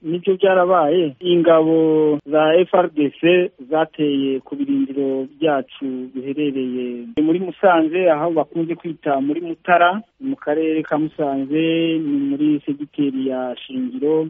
nibyo byarabaye ingabo za FRDC zateye ku birindiro byacu biherereye muri Musanze aho bakunze kwita muri Mutara mu karere ka Musanze ni muri segiteri ya Shingiro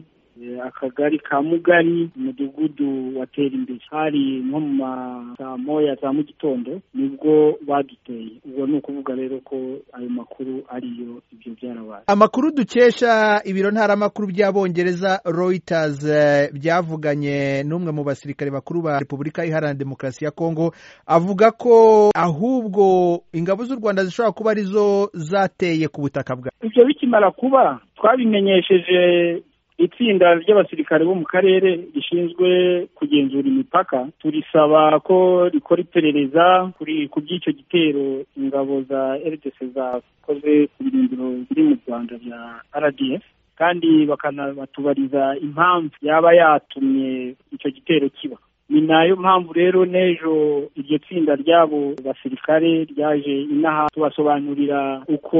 akagari ka mugari umudugudu watera imbere hari nko mu masaa moya za mu gitondo nibwo baduteye ubwo ni ukuvuga rero ko ayo makuru ariyo ibyo byarabaye amakuru dukesha ibiro ntaramakuru by'abongereza Reuters byavuganye n'umwe mu basirikare bakuru ba repubulika iharanira demokarasi ya kongo avuga ko ahubwo ingabo z'u rwanda zishobora kuba arizo zateye ku butaka bwa ibyo bikimara kuba twabimenyesheje itsinda ry'abasirikare bo mu karere rishinzwe kugenzura imipaka turisaba ko rikora iperereza ku by'icyo gitero ingabo za RDC zakoze ku birindiro biri mu Rwanda bya RDF kandi bakanabatubariza impamvu yaba yatumye icyo gitero kiba ni nayo mpamvu rero n'ejo iryo tsinda ry'abo basirikare ryaje inaha tubasobanurira uko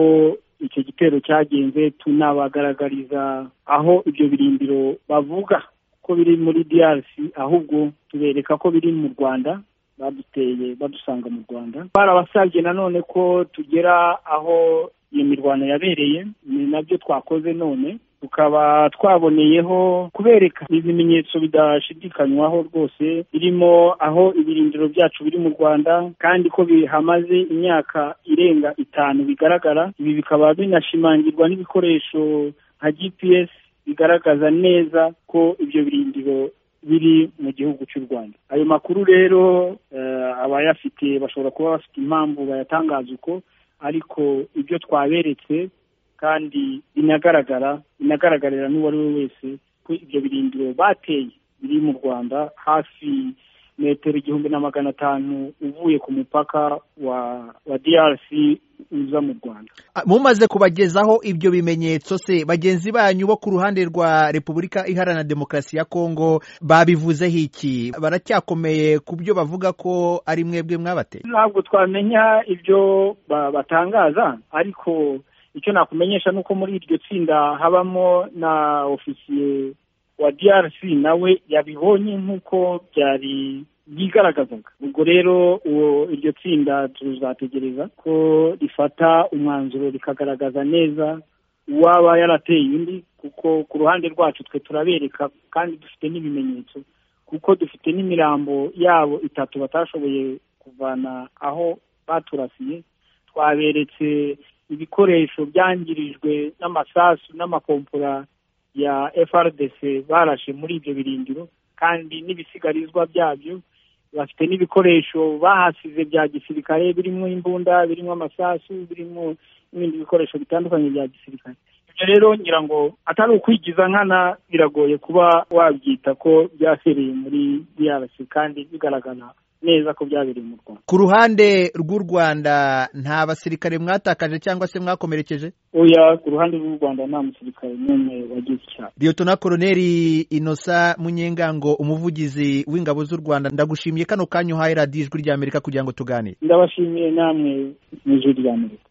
icyo gitero cyagenze tunabagaragariza aho ibyo birindiro bavuga ko biri muri DRC ahubwo tubereka ko biri mu Rwanda baduteye badusanga mu Rwanda barabasabye nanone ko tugera aho iyo mirwano yabereye ni nabyo twakoze none tukaba twaboneyeho kubereka ibimenyetso bidashidikanywaho rwose birimo aho ibirindiro byacu biri mu Rwanda kandi ko bihamaze imyaka irenga itanu bigaragara ibi bikaba binashimangirwa n'ibikoresho nka GPS bigaragaza neza ko ibyo birindiro biri mu gihugu cy'u Rwanda ayo makuru rero abayafite bashobora kuba bafite impamvu bayatangaza uko ariko ibyo twaberetse kandi binagaragara binagaragarira n'uwari we wese ko ibyo birindiro bateye biri mu rwanda hafi metero igihumbi na magana atanu uvuye ku mupaka wa wa DRC uza mu rwanda mumaze kubagezaho ibyo bimenyetso se bagenzi banyu bo ku ruhande rwa repubulika iharanira demokarasi ya kongo babivuzeho iki baracyakomeye ku byo bavuga ko ari mwebwe mwabateye ntabwo twamenya ibyo batangaza ariko icyo nakumenyesha ni uko muri iryo tsinda habamo na ofisiye wa DRC nawe yabibonye nk'uko byari byigaragazaga ubwo rero uwo iryo tsinda tuzategereza ko rifata umwanzuro rikagaragaza neza uwaba yarateye undi kuko ku ruhande rwacu twe turabereka kandi dufite n'ibimenyetso kuko dufite n'imirambo yabo itatu batashoboye kuvana aho baturasiye twaberetse ibikoresho byangirijwe n'amasasu n'amakompora ya FRDC barashe muri ibyo birindiro kandi n'ibisigarizwa byabyo bafite n'ibikoresho bahasize bya gisirikare birimo imbunda birimo amasasu birimo n'ibindi bikoresho bitandukanye bya gisirikare ibyo rero ngira ngo atari ukwigiza nkana biragoye kuba wabyita ko byasereye muri DRC kandi bigaragara neza ko byabereye mu Rwanda ku ruhande rw'u Rwanda nta basirikare mwatakaje cyangwa se mwakomerekeje oya ku ruhande rw'u Rwanda nta musirikare n'umwe wagize icyaha Liyetona Koloneli Inosa Munyengango umuvugizi w'ingabo z'u Rwanda ndagushimiye kano kanyu uhaye radiyo ijwi ry'Amerika kugira ngo tuganire ndabashimiye namwe mu ijwi ry'Amerika